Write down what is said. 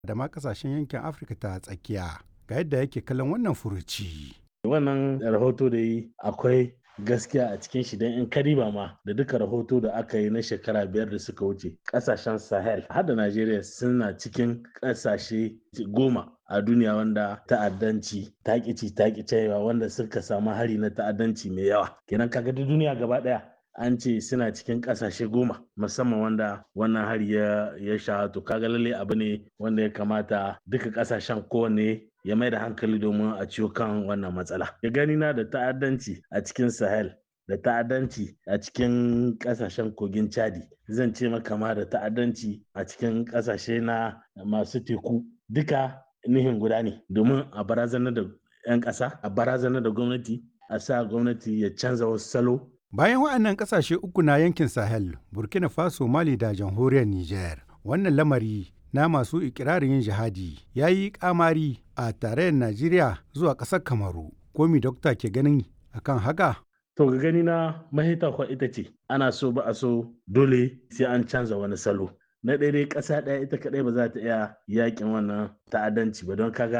da ma kasashen yankin Afirka ta tsakiya. Ga yadda yake kallon wannan furuci. Wannan rahoto da yi akwai gaskiya a cikin shi don in kariba ma da duka rahoto da aka yi na shekara biyar da suka wuce kasashen sahel har da najeriya suna cikin kasashe goma a duniya wanda ta'addanci takici takicewa wanda suka samu hari na ta'addanci mai yawa kenan kaga duk duniya gaba daya an ce suna cikin kasashe goma musamman wanda wannan hari ya ya sha to kaga lalle abu ne wanda ya kamata duka kasashen kowanne ya mai da hankali domin a ciwo kan wannan matsala. Ya gani na da ta'addanci a cikin Sahel da ta'addanci a cikin kasashen kogin Chadi zan ce maka ma da ta'addanci a cikin kasashe na masu teku duka nihin guda ne domin a barazanar da 'yan ƙasa a barazanar da gwamnati a sa gwamnati ya canza wasu salo Bayan waɗannan ƙasashe uku na yankin Sahel, Burkina Faso, Mali da jamhuriyar Nijar, wannan lamari na masu ikirarin yin jihadi ya yi kamari a tarayyar Najeriya zuwa ƙasar Kamaru. Komi dokta ke ganin akan haka? To ga gani na mahita kwa ita ce, ana so ba a so dole sai an canza wani salo. Na ɗaya ƙasa ɗaya ita kaɗai ba za ta iya yakin wannan ta'addanci ba don kaga